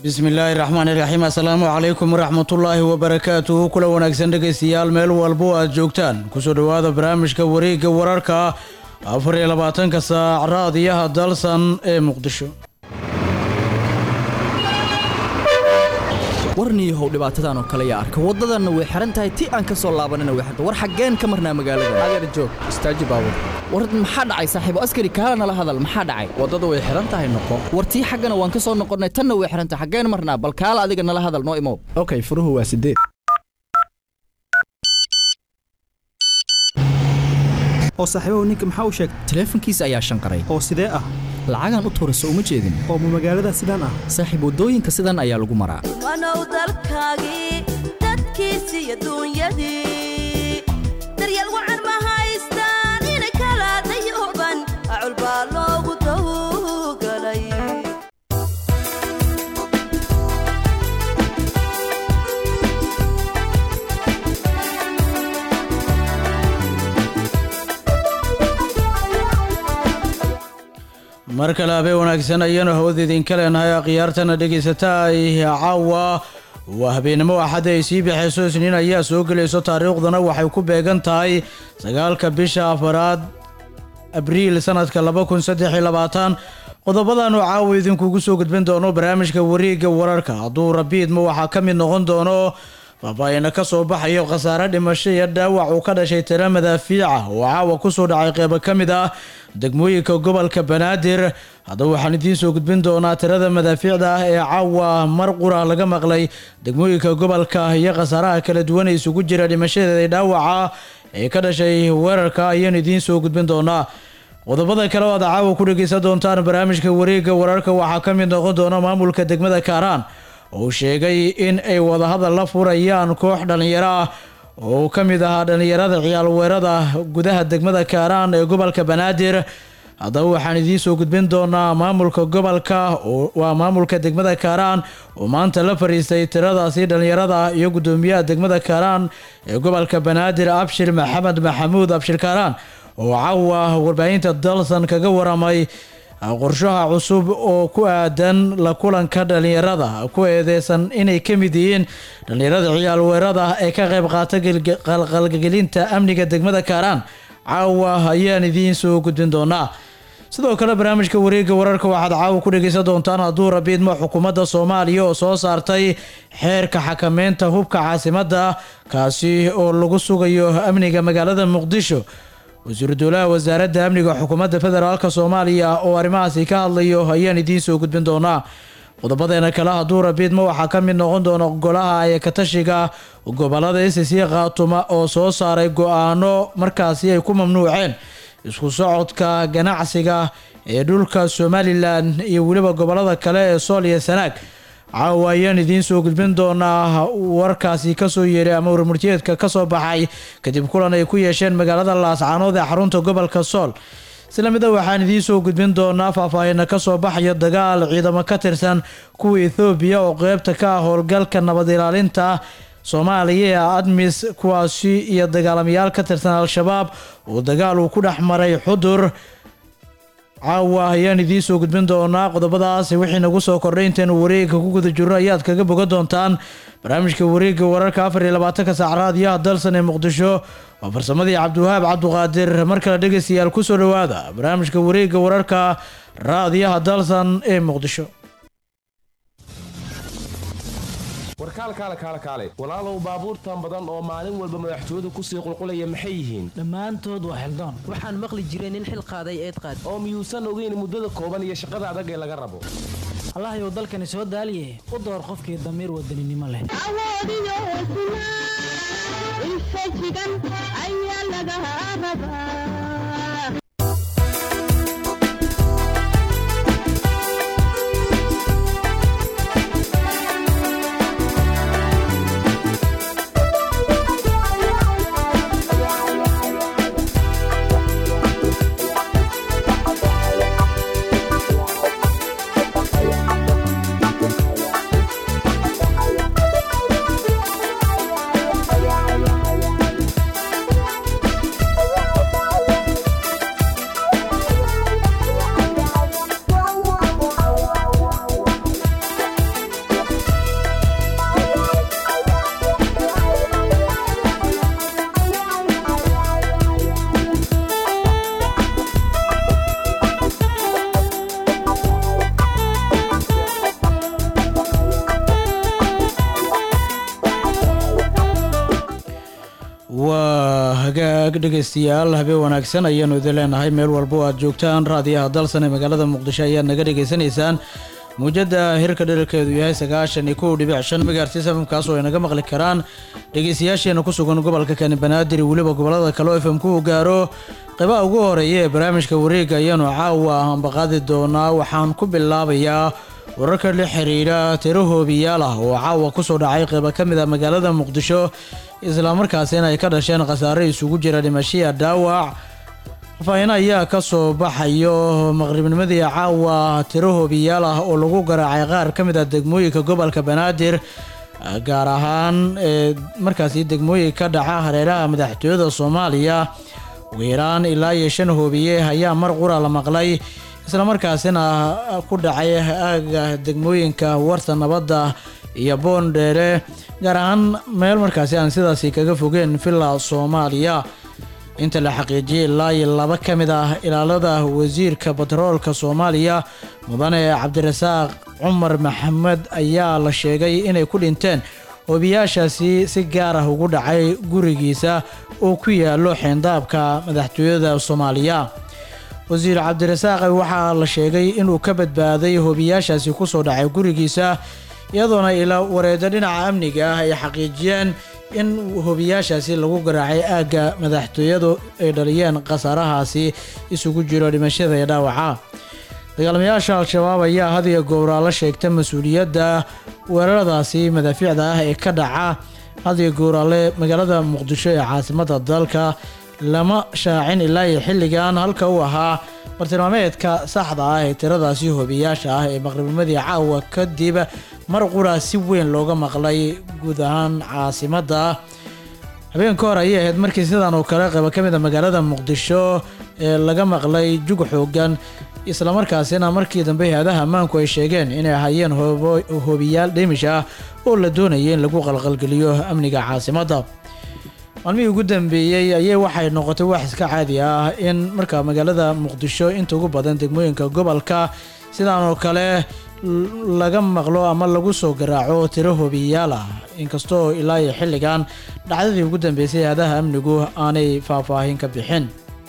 bismillaahi raxmaani raxiim assalaamu calaykum waraxmatullaahi wabarakaatuhu kula wanaagsan dhegaystayaal meel walbo aad joogtaan kusoo dhowaada barnaamijka wareegga wararka afar iyo labaatanka saac raadiyaha dalsan ee muqdisho warniihow dhibaatadan oo kale yaa arka waddadanna way xihan tahay ti aan ka soo laabanana way xirta war xaggeen ka marnaa magaalada adeer joog istaaji baabur war maxaa dhacay saaxiibo askari kaala nala hadal maxaa dhacay waddada way xihan tahay noqo war tii xaggana waan ka soo noqonnay tanna way xihan tahay xaggeen marnaa bal kaala adiga nala hadal noo imow okay furuhu waa sideed oo saaxiibahu ninka maxaa u sheegtay taleefankiisa ayaa shanqaray oo sidee ah lacagaan u tuura soo uma jeedin oo ma magaalada sidaan ah saaxiib waddooyinka sidan ayaa lagu maraa wanow dalkaagii dadkiisi iyo duunyadii daryeel wacan ma haystaan inay kala dayooban acul baa loogu dawgalay mar kale habeen wanaagsan ayaanu hawada idinka leenahay akhyaartana dhegaysataa caawa waa habeenimo axadda ay sii baxayso isniin ayaa soo gelayso taariikhdana waxay ku beegan tahay sagaalka bisha afaraad abriil sanadka laba kun saddex iyo labaatan qodobadaanu caawa idinkugu soo gudbin doono barnaamijka wareegga wararka hadduu rabiidma waxaa ka mid noqon doono faahfaahina ka soo baxayo khasaare dhimasho iyo dhaawac uu ka dhashay tira madaafiica oo caawa kusoo dhacay qeybo ka mid ah degmooyinka gobolka banaadir haddaba waxaan idiin soo gudbin doonaa tirada madaafiicda ah ee caawa mar qura laga maqlay degmooyinka gobolka iyo khasaaraha kala duwan ee isugu jira dhimashadeeda dhaawaca ee ka dhashay weerarka ayaan idiin soo gudbin doonaa qodobada kale oo aad caawa ku dhegeysan doontaan barnaamijka wareegga wararka waxaa ka mid noqon doona maamulka degmada kaaraan oo sheegay in ay wadahadal la furayaan koox dhallinyaro ah oo ka mid ahaa dhallinyarada ciyaal weerada gudaha degmada kaaraan ee gobolka banaadir haddaba waxaan idiin soo gudbin doonaa maamulka gobolka waa maamulka degmada kaaraan oo maanta la fariistay tiradaasi dhallinyarada iyo gudoomiyaha degmada kaaraan ee gobolka banaadir abshir maxamed maxamuud abshir kaaraan oo caawa warbaahinta dalsan kaga waramay qorshaha cusub oo ku aadan la kulanka dhallinyarada ku eedeysan inay ka mid yihiin dhallinyarada ciyaal weerada ee ka qayb qaata qalqalgelinta amniga degmada kaaraan caawa ayaan idiin soo gudbin doonaa sidoo kale barnaamijka wareegga wararka waxaad caawa ku dhegeysan doontaan hadduu rabiidma xukuumadda soomaaliya oo soo saartay xeerka xakameynta hubka caasimadda kaasi oo lagu sugayo amniga magaalada muqdisho wasiiru dowlaha wasaaradda amniga xukuumadda federaalk soomaaliya oo arrimahaasi ka hadlayo ayaan idiin soo gudbin doonaa qodobadeena kale hadduu rabiidma waxaa ka mid noqon doona golaha ayakatashiga gobolada sc khaatuma oo soo saaray go-aano markaasi ay ku mamnuuceen isku socodka ganacsiga ee dhulka somalilan iyo weliba gobolada kale ee sool iyo sanaag caawa ayaan idiin soo gudbin doonaa warkaasi kasoo yeeray ama warmurtiyeedka kasoo baxay kadib kulan ay ku yeesheen magaalada laascaanood ee xarunta gobolka sool isla mida waxaan idiin soo gudbin doonaa faahfaahina kasoo baxaya dagaal ciidamo ka tirsan kuwa ethoobiya oo qeybta ka ah howlgalka nabad ilaalinta soomaaliya ee admis kuwaasi iyo dagaalamayaal ka tirsan al-shabaab oo dagaal uu ku dhex maray xudur caawa ayaan idiin soo gudbin doonaa qodobadaas wixii nagu soo kordhay intaynu wareegga ku guda jirno ayaad kaga bogan doontaan barnaamijka wareegga wararka afar iyo labaatanka saac raadiyaha dalsan ee muqdisho waa farsamadii cabdiwahaab cabduqaadir mar kale dhegaystayaal kusoo dhowaada barnaamijka wareegga wararka raadiyaha dalsan ee muqdisho warkaal kaale kaale kaale walaalow baabuurtan badan oo maalin walba madaxtooyadu kusii qulqulaya maxay yihiin dhammaantood waa xildoon waxaan maqli jiray nin xil qaaday eed qaad oo miyuusan ogeyn muddada kooban iyo shaqada adag ee laga rabo allahayow dalkani soo daaliye u door qofkii damiir wadaninimo leh dhegeystayaal habeen wanaagsan ayaanu idin leenahay meel walba oo aad joogtaan raadiyaha dalsan ee magaalada muqdisho ayaad naga dhegeysanaysaan muujadda hirka dherarkeedu yahay sagaashan iyo kow dhibic shan megahertis fmkaas oo ay naga maqli karaan dhegeystayaasheena ku sugan gobolka kani banaadir iyo weliba gobolada kale oo fm ku gaaro qaybaha ugu horeeya ee barnaamijka wareega ayaanu caawa ambaqaadi doonaa waxaan ku bilaabayaa wararka la xiriira tiro hoobiyaal ah oo caawa kusoo dhacay qayba ka mid a magaalada muqdisho islamarkaasina ay ka dhasheen khasaare isugu jira dhimashiya dhaawac faahfaahin ayaa ka soo baxayo maqribnimadii caawa tiro hoobiyaal ah oo lagu garaacay qaar ka mid a degmooyinka gobolka banaadir gaar ahaan ee markaasi degmooyin ka dhaca hareeraha madaxtooyada soomaaliya ugu yaraan ilaa iyo shan hoobiye ayaa mar qura la maqlay islamarkaasina ku dhacay aaga degmooyinka warta nabadda iyo boondheere gaar ahaan meel markaasi aan sidaasi kaga fogeen villa soomaaliya inta la xaqiijiyay ilaa iyo laba ka mid ah ilaalada wasiirka batroolka soomaaliya mudane cabdirasaaq cumar maxamed ayaa la sheegay inay ku dhinteen hoobiyaashaasi si gaar ah ugu dhacay gurigiisa oo ku yaalo xeendaabka madaxtooyada soomaaliya wasiir cabdirasaaq waxaa la sheegay inuu ka badbaaday hoobiyaashaasi kusoo dhacay gurigiisa iyadoona ilaa wareeda dhinaca amniga ah ay xaqiijiyeen in hoobiyaashaasi lagu garaacay aagga madaxtooyadu ay dhaliyeen khasaarahaasi isugu jiro dhimashada iyo dhaawaca dagaalamayaasha al-shabaab ayaa had iyo gowraa la sheegta mas-uuliyadda weeraradaasi madaafiicda ah ee ka dhaca had iyo gowraale magaalada muqdisho ee caasimada dalka lama shaacin ilaa iyo xilligan halka uu ahaa bartilmaameedka saxda ah ee tiradaasi hoobiyaasha ah ee maqribnimadii caawa kadib mar qura si weyn looga maqlay guud ahaan caasimadda habeen ka hor ayay ahayd markii sidan oo kale qayba ka mid a magaalada muqdisho ee laga maqlay jug xoogan islamarkaasina markii dambe hay-adaha ammaanku ay sheegeen inay ahaayeen hoobiyaal dhimish ah oo la doonayay in lagu qalqalgeliyo amniga caasimadda maalmihii ugu dambeeyey ayay waxay noqotay wax iska caadi ah in marka magaalada muqdisho inta ugu badan degmooyinka gobolka sidaan oo kale laga maqlo ama lagu soo garaaco tiro hoobiyaal ah inkastoo ilaa iyo xilligan dhacdadii ugu dambeysay hay-adaha amnigu aanay faahfaahin ka bixin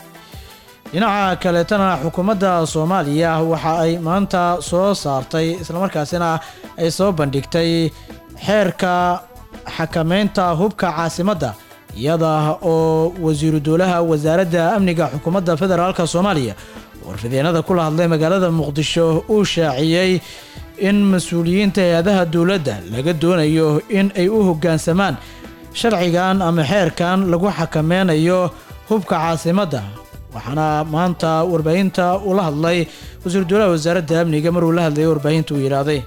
dhinaca kaleetana xukuumadda soomaaliya waxa ay maanta soo saartay islamarkaasina ay soo bandhigtay xeerka xakameynta hubka caasimadda iyada oo wasiiru dowlaha wasaaradda amniga xukuumadda federaalk soomaaliya warfideenada kula hadlay magaalada muqdisho uu shaaciyey in mas-uuliyiinta hay-adaha dowladda laga doonayo in ay u hoggaansamaan sharcigan ama xeerkan lagu xakameynayo hubka caasimadda waxaana maanta warbaahinta ula hadlay wasiiru dowlaha wasaaradda amniga maruu la hadlayay warbaahinta uu yidhaahday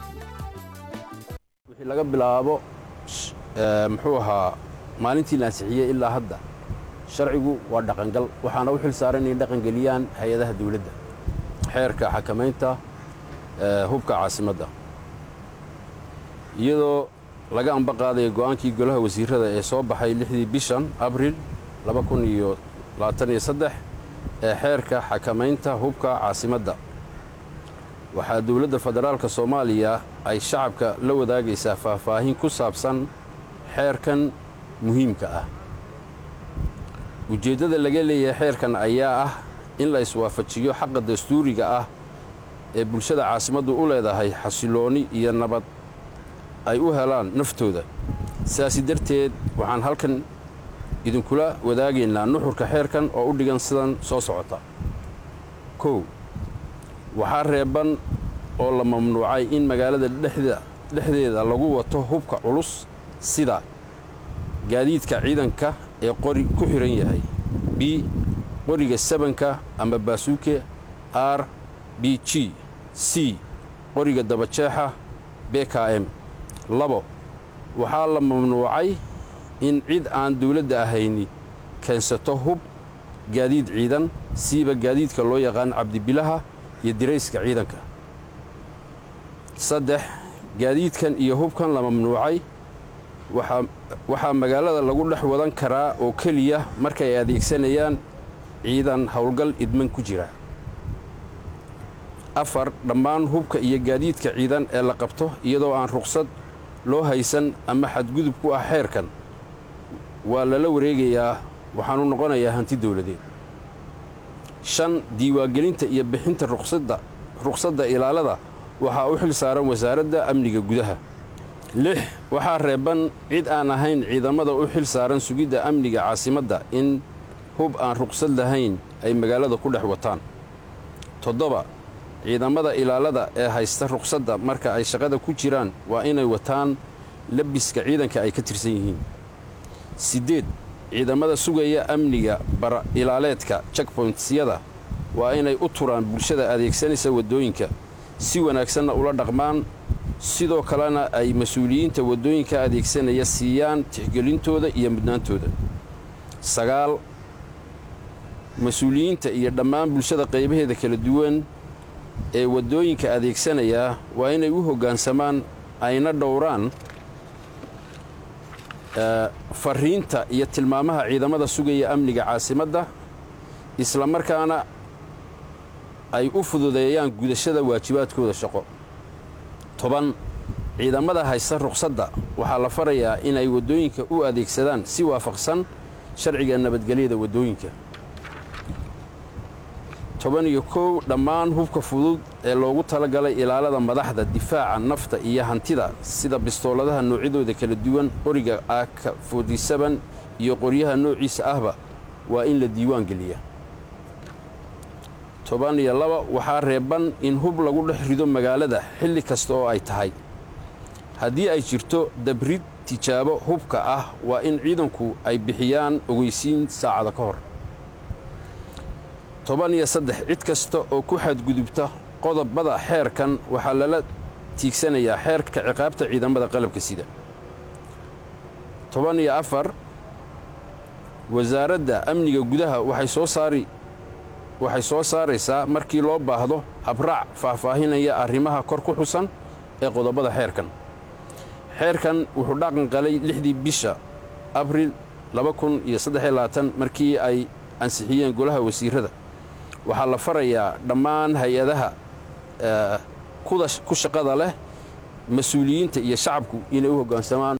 wixii laga bilaabo muxuu ahaa maalintii la ansixiyey ilaa hadda sharcigu waa dhaqangal waxaana u xil saaran inay dhaqangeliyaan hay-adaha dawladda xeerka xakamaynta hubka caasimadda iyadoo laga amba qaadaya go'aankii golaha wasiirada ee soo baxay lixdii bishan abril ee xeerka xakamaynta hubka caasimadda waxaa dowladda federaalka soomaaliya ay shacabka la wadaagaysaa faahfaahin ku saabsan xeerkan muhiimka ah ujeeddada laga leeyahay xeerkan ayaa ah in la iswaafajiyo xaqa dastuuriga ah ee bulshada caasimaddu u leedahay xasiloonni iyo nabad ay u helaan naftooda sidaasi darteed waxaan halkan idinkula wadaagaynaa nuxurka xeerkan oo u dhigan sidan soo socota kow waxaa reeban oo la mamnuucay in magaalada dhexdeeda lagu wato hubka culus sida gaadiidka ciidanka ee qori ku xidhan yahay b qoriga sabanka ama baasuuke r b g c qoriga dabajeexa b k m labo waxaa la mamnuucay in cid aan dawladda ahayni keensato hub gaadiid ciidan siiba gaadiidka loo yaqaan cabdibilaha iyo dirayska ciidanka saddex gaadiidkan iyo hubkan la mamnuucay waxaa magaalada lagu dhex wadan karaa oo keliya markay adeegsanayaan ciidan howlgal idman ku jira afar dhammaan hubka iyo gaadiidka ciidan ee la qabto iyadoo aan ruqsad loo haysan ama xadgudub ku ah xeerkan waa lala wareegayaa waxaanu noqonayaa hanti dowladeed shan diiwaangelinta iyo bixinta ruqsadda ruqsadda ilaalada waxaa u xil saaran wasaaradda amniga gudaha lix waxaa reeban cid aan ahayn ciidamada u xil saaran sugidda amniga caasimadda in hub aan ruqsad lahayn ay magaalada ku dhex wataan toddoba ciidamada ilaalada ee haysta ruqsadda marka ay shaqada ku jiraan waa inay wataan labiska ciidanka ay ka tirsan yihiin siddeed ciidamada sugaya amniga bara ilaaleedka checkpointyada waa inay u turaan bulshada adeegsanaysa waddooyinka si wanaagsanna ula dhaqmaan sidoo kalena ay mas-uuliyiinta waddooyinka adeegsanaya siiyaan tixgelintooda iyo mudnaantooda sagaal mas-uuliyiinta iyo dhammaan bulshada qaybaheeda kala duwan ee waddooyinka adeegsanaya waa inay u hoggaansamaan ayna dhowraan fariinta iyo tilmaamaha ciidamada sugaya amniga caasimadda isla markaana ay u fududeeyaan gudashada waajibaadkooda shaqo toban ciidamada haysta ruqsadda waxaa la farayaa inay waddooyinka u adeegsadaan si waafaqsan sharciga nabadgelyada waddooyinka toban iyo kow dhammaan hubka fudud ee loogu talagalay ilaalada madaxda difaaca nafta iyo hantida sida bistooladaha noocyadooda kala duwan qoriga aaka fortisaban iyo qoryaha noociisa ahba waa in la diiwaan geliya toban iyo laba waxaa reeban in hub lagu dhex rido magaalada xilli kasta oo ay tahay haddii ay jirto dabrid tijaabo hubka ah waa in ciidanku ay bixiyaan ogeysiin saacada ka hor toban iyo saddex cid kasta oo ku xadgudubta qodobada xeerkan waxaa lala tiigsanayaa xeerka ciqaabta ciidamada qalabka sida toban iyo afar wasaaradda amniga gudaha waxay soo saari waxay soo saaraysaa markii loo baahdo habraac faahfaahinaya arrimaha kor ku xusan ee qodobada xeerkan xeerkan wuxuu dhaqan qalay lixdii bisha abril markii ay ansixiyeen golaha wasiirada waxaa la farayaa dhammaan hay-adaha ku shaqada leh mas-uuliyiinta iyo shacabku inay u hoggaansamaan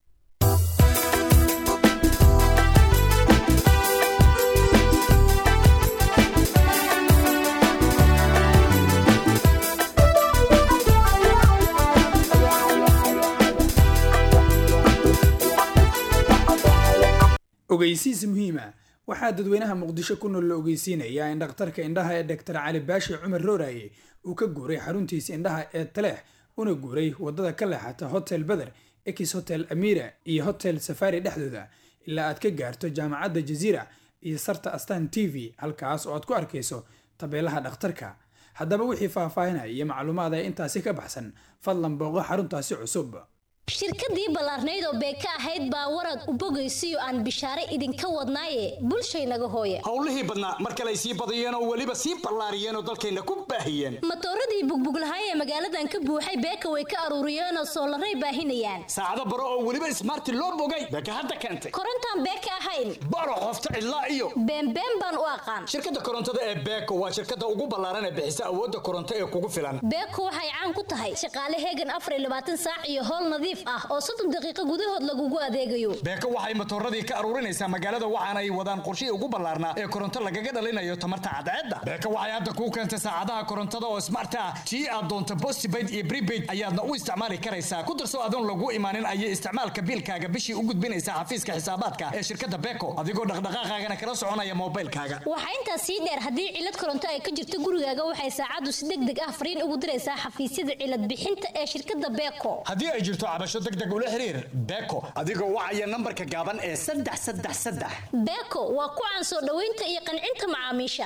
ogeysiis muhiima waxaa dadweynaha muqdisho ku nool la ogeysiinayaa in dhakhtarka indhaha ee doktor cali baashi cumar rooraye uu ka guuray xaruntiisa indhaha ee taleex una guuray wadada ka leexata hotel beder ex hotel amira iyo hotel safari dhexdooda ilaa aad ka gaarto jaamacadda jaziira iyo sarta astan t v halkaas oo aad ku arkayso tabeelaha dhakhtarka haddaba wixii faahfaahinaya iyo macluumaad ee intaasi ka baxsan fadlan booqo xaruntaasi cusub shirkadii ballaarnayd oo beeka ahayd baa warad u bogaysiyo aan bishaare idinka wadnaaye bulshaynaga hooya howlihii badnaa mar kale ay sii badiyeen oo weliba sii ballaariyeen oo dalkayna ku baahiyeen matooradii bugbuglahaay ee magaaladan ka buuxay beeka way ka aruuriyeenoo soolaray baahinayaan saacado baro oo weliba ismaarti loo bogay beeka hadda keentay korontaan beeka ahayn baro qofta cidlaa iyo beenbeen baan u aqaan shirkadda korontada ee beeko waa shirkadda ugu ballaaran ee bixisa awoodda koronto ee kugu filan beeko waxay caan ku tahay shaqaale heegan afar iyo labaatan saac iyo howl nadiif ah oo soddon daqiiqo gudahood lagugu adeegayo beeko waxay matooradii ka aruurinaysaa magaalada waxaana ay wadaan qorshihii ugu ballaarnaa ee koronto lagaga dhalinayo tamarta cadceedda beeko waxay hadda kuu keentay saacadaha korontada oo smart ah tii aad doonto postpaid iyo prepaid ayaadna u isticmaali karaysaa ku darso adoon lagu imaanin ayay isticmaalka biilkaaga bishii u gudbinaysaa xafiiska xisaabaadka ee shirkadda beeko adigoo dhaqdhaqaaqaagana kala soconaya moobilkaaga waxaa intaas sii dheer haddii cilad koronto ay ka jirto gurigaaga waxay saacaddu si deg deg ah fariin ugu diraysaa xafiisyada cilad bixinta ee shirkadda beeko haddii ay jirto cabasho deg deg ula xiriir beeko adigoo wacaya nambarka gaaban ee saddex saddex saddex beeko waa ku caan soo dhoweynta iyo qancinta macaamiisha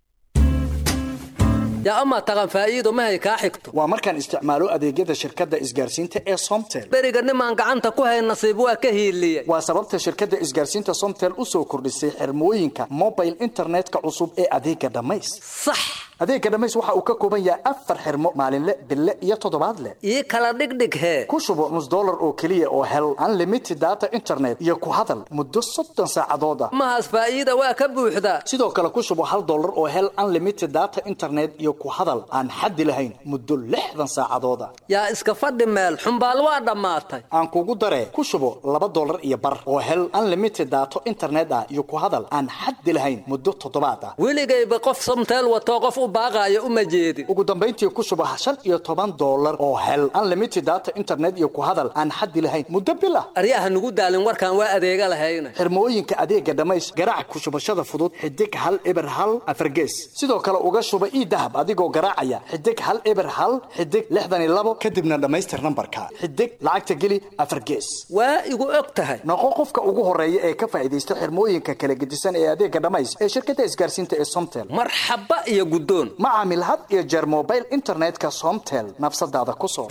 yaa amaa taqan faa'iido mahay kaa xigto waa markaan isticmaalo adeegyada shirkadda isgaarsiinta ee somtel beriga nimaan gacanta ku hayn nasiib waa ka hiiliyey waa sababta shirkadda isgaarsiinta somtel u soo kordhisay xirmooyinka mobile internetka cusub ee adeega dhammays sax adeega dhammays waxa uu ka kooban yahay afar xirmo maalinle bille iyo toddobaadle ii kala dhigdhig hee ku shubo nus dollar oo keliya oo hel unlimited data internet iyo ku hadal muddo soddon saacadood ah mahaas faa'iida waa ka buuxdaa sidoo kale ku shubo hal dollar oo hel unlimited data internet iyo ku hadal aan xaddi lahayn muddo lixdan saacadood ah yaa iska fadhi meel xumbaal waa dhammaatay aan kugu daree ku shubo laba dollar iyo bar oo hel unlimited data internet ah iyo ku hadal aan xaddi lahayn muddo toddobaad ah weligayba qof somteel watoo qof u baaqaayo uma jeedin ugu dambayntii ku shubo shan iyo toban dollar oo hel unlimited data internet iyo ku hadal aan xaddi lahayn muddo bil ah aryaha nugu daalin warkaan waa adeega lahayna xirmooyinka adeega dhammays garaac ku shubashada fudud xidig hal eber hal afargees sidoo kale uga shuba ii dahab adigoo garaacaya xidig hal eber hal xidig lixdan iyo labo kadibna dhammaystir nambarka xidig lacagta geli afargees waa igu og tahay noqo qofka ugu horeeya ee ka faa'iidaysta xirmooyinka kala gedisan ee adeega dhammays ee shirkadda isgaarsiinta ee somtel marxaba iyo guddoon ma caamil had iyo jeer mobile internetka somtel nafsadaada ku soo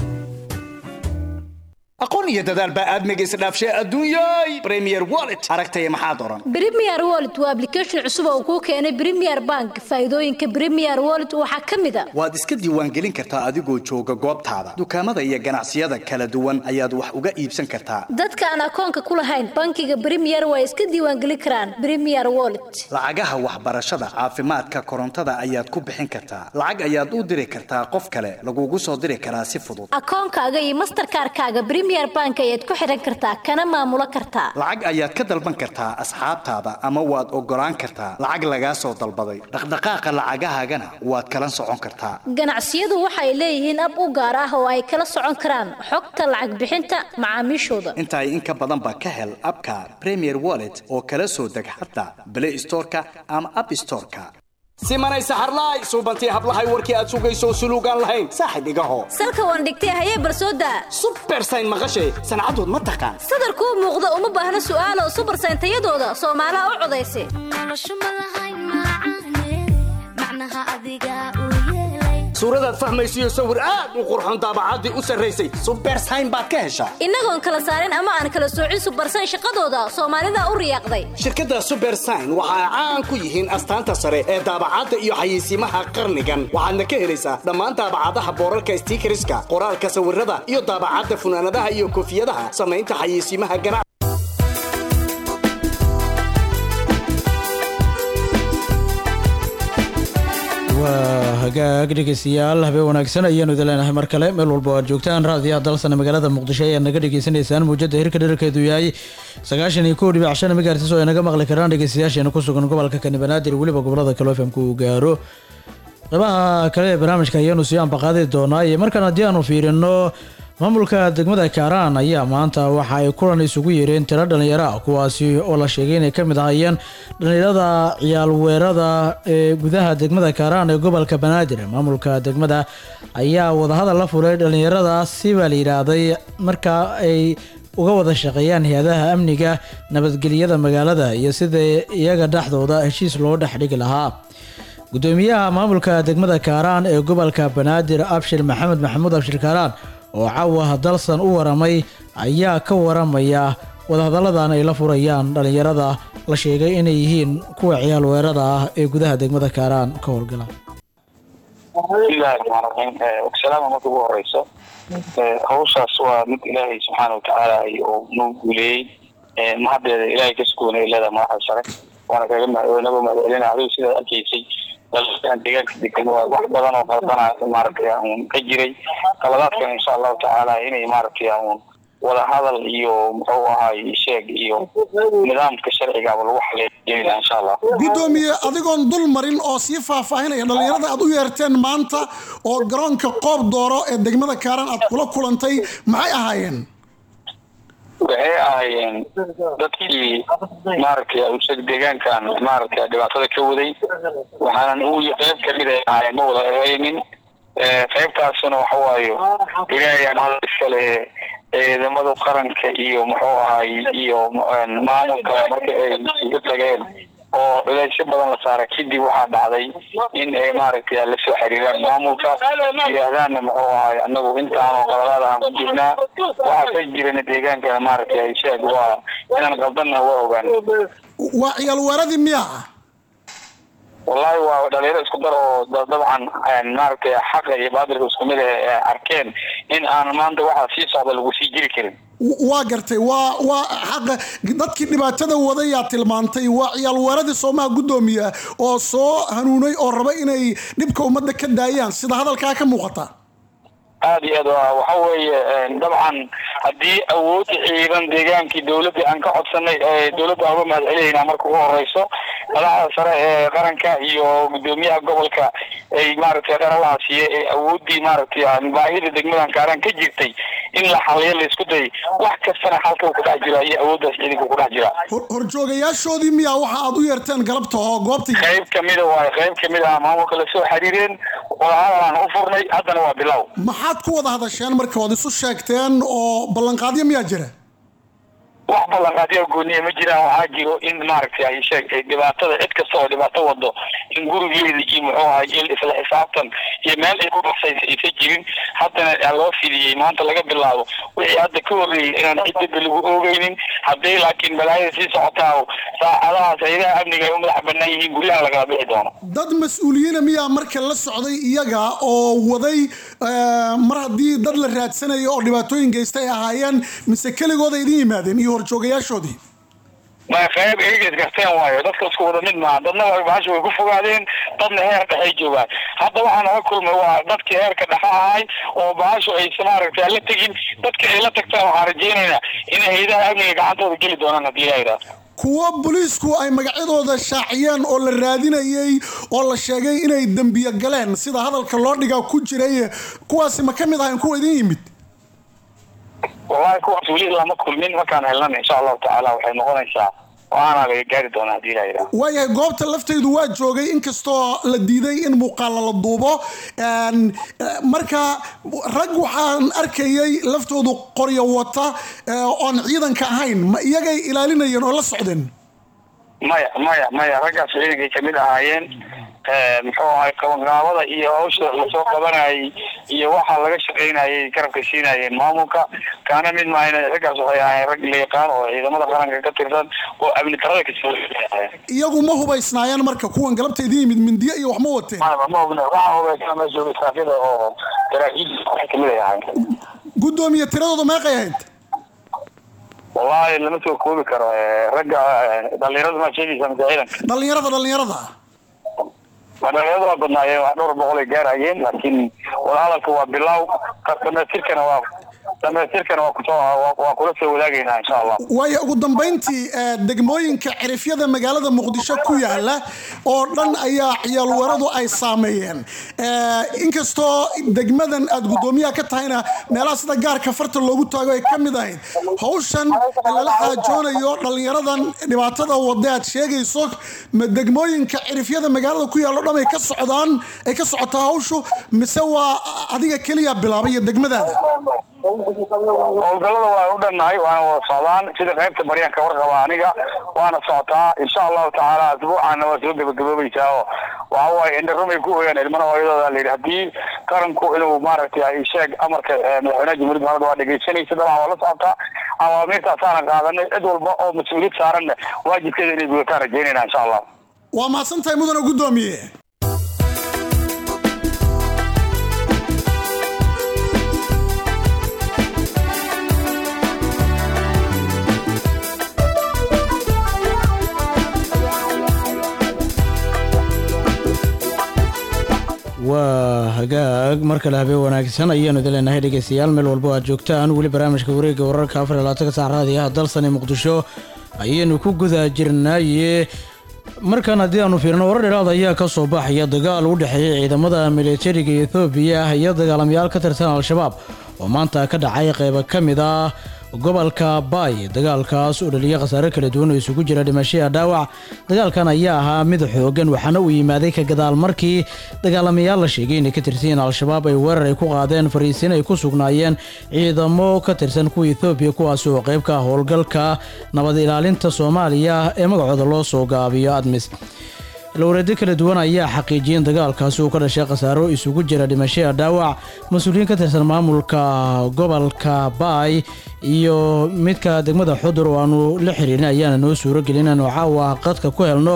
aqoon iyo dadaal baa aadmiga isdhaafshay adduunyay premier wallet aragtaya maxaad oran Premier Wallet waa application cusub oo kuu keenay Premier Bank. Faa'iidooyinka Premier Wallet waxaa ka mid ah waad iska diiwaangelin kartaa adigoo jooga goobtaada dukaamada iyo ganacsiyada kala duwan ayaad wax uga iibsan kartaa dadka aan akoonka ku lahayn bankiga Premier waa iska diiwaangelin karaan Premier Wallet. lacagaha waxbarashada caafimaadka korontada ayaad ku bixin kartaa lacag ayaad u diri kartaa qof kale lagugu soo diri karaa si fudud Akoonkaaga iyo Mastercard-kaaga Premier Bank ayaad ku xiran kartaa kana maamulo kartaa. lacag ayaad ka dalban kartaa asxaabtaada ama waad ogolaan kartaa lacag lagaa soo dalbaday dhaqdhaqaaqa lacagahaagana waad kala socon kartaa Ganacsiyadu waxay leeyihiin ab u gaar ah oo ay kala socon karaan xogta lacag bixinta macaamiishooda. inta ay in ka badan ba ka hel abka premier wallet oo kala soo deg xataa play storeka ama app storeka simanay saxarlaay suubantii hablahay warkii aad sugayso suluugaan lahayn saaxib igaho Salka waan dhigtay hayee barsooda. supersign maqashay sancadood ma taqaan Sadar kuu muuqda uma baahna su'aalo super sayntayadooda Soomaaliha u codaysay. suuradaad fahmaysiyo sawir aad u qurxoon daabacaddii u sarraysay supersign baad ka heshaa Inagoon kala saarin ama aan kala soocin super sign shaqadooda Soomaalida u riyaaqday. shirkadda supersign waxa ay caan ku yihiin astaanta sare ee daabacadda iyo xayeysiimaha qarnigan waxaadna ka helaysaa dhammaan daabacadaha boorarka stiikariska qoraalka sawirada iyo daabacadda funaanadaha iyo koofiyadaha samaynta xayeysiimaha ganacsi waa hagaag dhegeystayaal habeen wanaagsan ayaanu idin leenahay mar kale meel walba oo aad joogtaan raadiyaha dalsana magaalada muqdisho ayaad naga dhegeysanaysaan muujada hirka dherarkeedu yahay sagaashan iyo kow dhibic shan megahertis oo ay naga maqli karaan dhegeystayaasheena ku sugan gobolka kani banaadir weliba gobolada kale fm ku gaaro qeybaha kale ee barnaamijka ayaanu sii ambaqaadi doonaa iyo markaan haddii aanu fiirino maamulka degmada kaaraan ayaa maanta waxa ay kulan isugu yeereen tiro dhalinyaro ah kuwaasi oo la sheegay inay ka mid ahayeen dhalinyarada ciyaal weerada ee gudaha degmada kaaraan ee gobolka banaadir maamulka degmada ayaa wadahadal la fulay dhalinyaradaasi baa la yidhaahday markaa ay uga wada shaqeeyaan hay-adaha amniga nabadgelyada magaalada iyo sida iyaga dhexdooda heshiis loo dhex dhigi lahaa gudoomiyaha maamulka degmada kaaraan ee gobolka banaadir abshir maxamed maxamuud abshir kaaraan oo caawa dalsan u waramay ayaa ka waramaya wadahadalladan ay la furayaan dhalinyarada la sheegay inay yihiin kuwa ciyaal weerada ah ee gudaha degmada kaaraan ka howlgala bismillahi raxmaan raxiim salaama marka ugu horeyso hawshaas waa mid ilaahay subxaana watacaala oo noo guuleeyey mahaddeeda ilaahay ka sugoonay leedaha madaxda sare waana kaga naga mahadcelina adigu sidaad arkaysay dalkan deegaanka degan waa wax badan oo qaldanaa maaragtay un ka jiray qaladaadkan insha allahu tacaala inay maaragtay un wada hadal iyo muxuu ahaay sheeg iyo nidaamka sharcigaaba lagu xaleeya insha allah gudoomiye adigoon dul marin oo sii faahfaahinaya dhallinyarada aad u yeerteen maanta oo garoonka qoob dooro ee degmada kaaran aad kula kulantay maxay ahaayeen waxay ahaayeen dadkii maaragtay awsad deegaankan maaragtay dhibaatada ka waday waxaanan u qayb kamid ay ahaayeen ma wada ahaynin qaybtaasuna waxa waayo ilaahay amada iskale ciidamada qaranka iyo muxuu ahaay iyo maamulka marka ay iga tageen oo culeysyo badan la saaray kadib waxaa dhacday in ay maaragtay la soo xiriiraan maamulka yidhaahdaanna muxuu ahaay anagu intaanoo qaladaad aan ku jirnaa waxaa ka jirana deegaankana maaragtay sheeg waa inaan qaldanna waa ogaan waa ciyaal weeradii miya wallahi waa dhalinyaro isku dar oo da- dabcan een, maaragtay xaqa iyo baadilka isku mid ah ee arkeen in aan maanta waxaa sii socda lagu sii jiri karin waa gartay waa waa xaqa dadkii dhibaatada wadayaa tilmaantay waa ciyaal weeradii soomaha guddoomiya oo soo hanuunay oo raba inay dhibka ummadda ka daayaan sida hadalkaa ka muuqata aad iyo aad waa waxa weeye een, dabcan haddii awoodda ciidan deegaankii dowladda aan ka codsanay ee dowladda uga mahad celinayna marka ugu horeyso madaxda sare ee qaranka iyo gudoomiyaha gobolka ay maaragtay qaralaha siiye ee awooddii maaragtay aan baahida degmadan kaaran ka jirtay in la xaliyo la isku day wax kastana halka uu ku dhex jira iyo awooddaas ciidanka ku dhex jira Hor- horjoogayaashoodii miyaa waxa aad u yeerteen galabta oo goobta qayb kamida waaye qayb kamida ah maamulka lasoo xiriireen wadahadalaan u furnay haddana waa bilow maxaad ku wada hadasheen marka ood isu sheegteen oo ballanqaadyo miyaa jira wax ballanqaadyo gooniya ma jiraan waxaa jiro in maaragtay ay sheeg ay dhibaatada cid kasta oo dhibaato wado in gurigeeda iyo muxuu ahay il isla xisaabtan iyo meel ay ku baxsaysa aysan jirin haddana aa loo fidiyey maanta laga bilaabo wixii hadda ka horreeyey inaan cid dibba lagu oogeynin hadday laakiin balaayada sii socotaa saacadahaas hayadaha amniga ay u madax bannaan yihiin guryaha lagala bixi doono dad mas-uuliyiina miyaa marka la socday iyaga oo waday eh, mar haddii dad la raadsanayo oo dhibaatooyin geysta ay ahaayeen mise keligooda idin yimaadeen iyo horjoogayaashoodii ma qayb iyaga isgarteen waayo dadka isku wada mid maaha dadna waa bahasha way ku fogaadeen dadna heer dhexay joogaan hadda waxaa naga kulmay waa dadkii heerka dhexe ahay oo bahashu aysa maaragtay la tegin dadka ay la tagtaan waxaan rajaynaynaa inay hayadaha amniga gacantooda geli doonaan haddii la yidhaahdo kuwo booliisku ay magacyadooda shaaciyeen oo la raadinayay oo la sheegay inay dembiyo galeen sida hadalka loo dhigaa ku jiray kuwaasi ma ka mid ahayn kuwa idin yimid wallahi kuwaas weli lama kulmin markaan helnana insha allahu tacaala waxay noqonaysaa waana laga gaari doonaa haddii la yidhaahdo waayahay goobta laftaydu waa joogay inkastoo la diiday in muuqaala la duubo Een, eh, marka rag waxaan arkayay laftoodu qoryo wata eh, oon ciidanka ahayn ma iyagay ilaalinayeen oo la socdeen maya maya maya raggaas ciidankay kamid ahaayeen Eh, muxuu ahay qabanqaabada iyo hawsha lasoo qabanayay iyo waxa laga shaqaynayay garabka siinayeen maamulka kaana mid maahayna raggaas waxay ahaayeen rag la yaqaan oo ciidamada qaranka ka tirsan oo amni darada kasoo ahaayeen iyagu ma hubaysnaayeen marka kuwan galabta idin yimid mindiyo iyo wax ma wateen ma hubna waxa hubaysan ma jooga saafida oo saraakiil waxay kamid ay ahaayeen guddoomiye tiradooda meeqay ahayd wallahi lama soo koobi karo Eh, ragga eh, dhalinyarada ma sheegaysa mise ciidanka dhallinyarada dhallinyarada waa dhalinyarada waa badnaayeen wax dhowr boqol ay gaarayeen laakiin wadahadalka waa bilow ka- dhamaystirkana waa dhamaystirkana waa kusoo waa- waa kula soo wadaagaynaa insha allah waayo ugu dambayntii eh, degmooyinka cirifyada magaalada muqdisho ku yaala oo dhan ayaa ciyaal weeradu ay saameeyeen Eh, inkastoo degmadan aad guddoomiyaha ka tahayna meelaha sida gaarka farta loogu taago ay ka mid ahayd hawshan lala xaajoonayo dhallinyaradan dhibaatada wada aad sheegayso ma degmooyinka cirifyada magaalada ku yaalo dhan ay ka socdaan ay ka socotaa hawshu mise waa adiga keliya bilaabay iyo degmadaada howlgallada waa u dhannahay waana wada socdaan sida qaybta baryaanka warqaba aniga waana socotaa insha allahu tacaala asbuucaana waa soo gebagaboobaysaa oo waxa waaye indharumay ku hoyaan ilmana hooyadooda la yidhi haddii qaranku inuu maaragtay ay sheeg amarka eh, madaxweynaha jamhuuriyadda maamulka waa dhegeysanaysa dabcan waa la socotaa awaamiirtaasaana qaadanay cid walba oo mas-uuliyad saaranna waajibkeeda inay gudataan rajaynayna insha allah waa mahadsan tahay mudana guddoomiye waa hagaag mar kale habeen wanaagsan ayaanu idin leenahay dhegeystayaal meel walbo aad joogtaan weli barnaamijka wareegga wararka afar iyo labaatanka saac raadiyaha dalsani muqdisho ayaynu ku guda jirnaaye markan haddii aanu fiirno warar dheeraad ayaa ka soo baxaya dagaal u dhexeeya ciidamada militariga ethoobiya iyo dagaalamayaal ka tirsan al-shabaab oo maanta ka dhacay qeybo ka mid ah gobolka baay dagaalkaas oo dhaliyay khasaare kala duwan oo isugu jira dhimashaya dhaawac dagaalkan ayaa ahaa mid xoogan waxaana uu yimaaday ka gadaal markii dagaalamayaal la sheegay inay ka tirsan yihiin al-shabaab ay weerar ay ku qaadeen fariisiin ay ku sugnaayeen ciidamo ka tirsan kuwa ethoobiya kuwaas oo qayb ka ah howlgalka nabad ilaalinta soomaaliya ee magacooda loo soo gaabiyo admis lowreedyo kala duwan ayaa xaqiijiyeen dagaalkaasi uu ka dhashay khasaaro isugu jira dhimashaya dhaawac mas-uuliyiin ka tirsan maamulka gobolka baay iyo midka degmada xudur oo aanu la xiriirin ayaana noo suuro gelin inaanu caawa qadka ku helno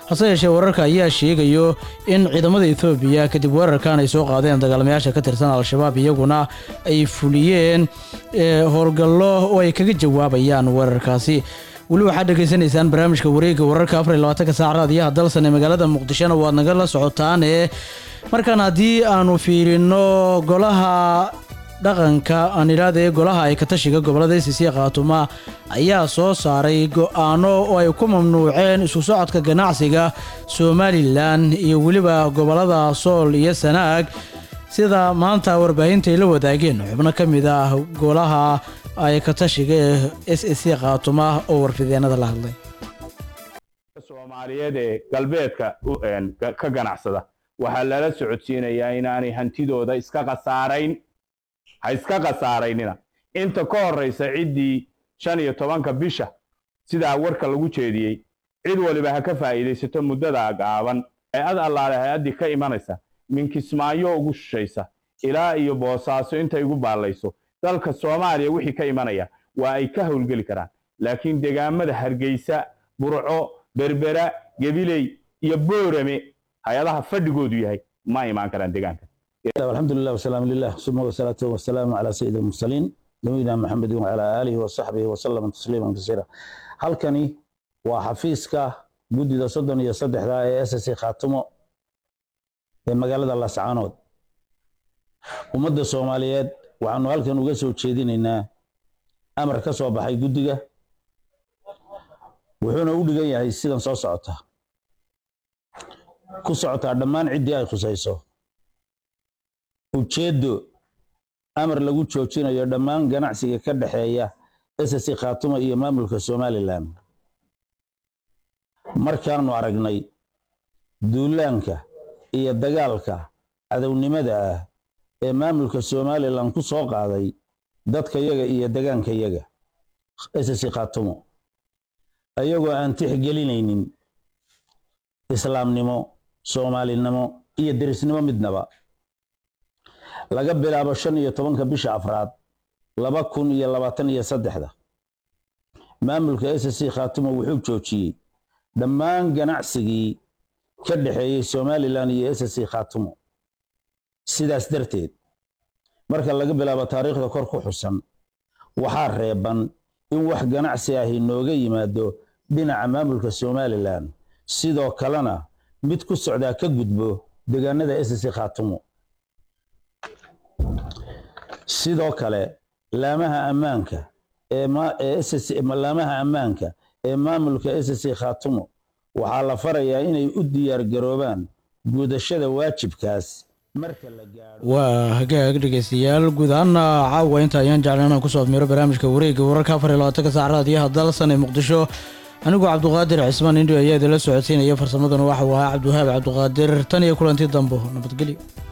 hase yeeshee wararka ayaa sheegayo in ciidamada ethoobiya kadib weerarkan ay soo qaadeen dagaalamayaasha ka tirsan al-shabaab iyaguna ay fuliyeen eh, howlgallo oo ay kaga jawaabayaan weerarkaasi weli waxaad dhegaysanaysaan barnaamijka wareegga wararka afar iyo labaatanka saac raadiyaha dalsan ee magaalada muqdishona waad nagala socotaane markaan haddii aanu fiirino golaha dhaqanka aan idhahdee golaha ay ka tashiga gobolada icc khaatuma ayaa soo saaray go-aano oo ay ku mamnuuceen isku socodka ganacsiga somalilan iyo weliba gobolada sool iyo sanaag sida maanta warbaahinta ay la wadaageen xubno ka mid ah golaha ay ka tashiga ee s c khaatuma oo warfideenada la hadlay soomaaliyeed ee galbeedka u- een, ka ka ganacsada waxaa lala socodsiinayaa inaanay hantidooda iska khasaarayn ha iska khasaaraynina inta ka horraysa ciddii shan iyo tobanka bisha sidaa warka lagu jeediyey cid waliba ha ka faa'iidaysato muddada gaaban ee ad allaale hay-addii ka imanaysa min kismaayo ugu shishaysa ilaa iyo boosaaso intay igu baallayso dalka soomaaliya wixii ka imanaya waa ay ka howlgeli karaan laakiin degaamada hargeysa burco berbera gebiley iyo boorame hay-adaha fadhigoodu yahay ma imaan karaan degaanka الحمد لله والسلام لله ثم والصلاة والسلام على سيد المرسلين نبينا محمد وعلى آله وصحبه وسلم تسليما كثيرا halkani waa xafiiska guddida soddon iyo saddexda ee ss khaatimo ee magaalada lascaanood ummadda soomaaliyeed waxaanu halkan uga soo jeedinaynaa amar ka soo baxay guddiga wuxuuna u dhigan yahay sidan soo socota ku socotaa dhammaan ciddii ay khusayso ujeeddo amar lagu joojinayo dhammaan ganacsiga ka dhexeeya ss khaatuma iyo maamulka somalilan markaanu aragnay duulaanka iyo dagaalka cadownimada ah ee maamulka somalilan ku soo qaaday dadka yaga iyo degaanka yaga ss khaatumo ayagoo aan tixgelinaynin islaamnimo soomaalinimo iyo derisnimo midnaba laga bilaabo shan iyo tobanka bisha afraad laba kun iyo labaatan iyo saddexda maamulka ss khaatumo wuxuu joojiyey dhammaan ganacsigii ka dhexeeyey somalilan iyo ss khaatumo sidaas darteed marka laga bilaabo taariikhda kor ku xusan waxaa reeban in wax ganacsi ahi nooga yimaado dhinaca maamulka somalilan sidoo kalena mid ku socdaa ka gudbo deegaanada ss khaatumo sidoo kale laamaha ammaanka ee ma- ee SSC laamaha ammaanka ee maamulka ss khaatumo waxaa la farayaa inay u diyaar garoobaan gudashada waajibkaas marka la gaadho waa hagaag dhegeystayaal guud ahaana caawa inta ayaan jeclan inaan kusoo admiro barnaamijka wareegga wararka afar iyo labaatanka saac raadiyaha dalsan ee muqdisho anigoo cabduqaadir cismaan indho ayaa idinla socodsiinaya farsamadana waxa uu ahaa cabdiwahaab cabduqaadir tan iyo kulantii dambo nabadgelyo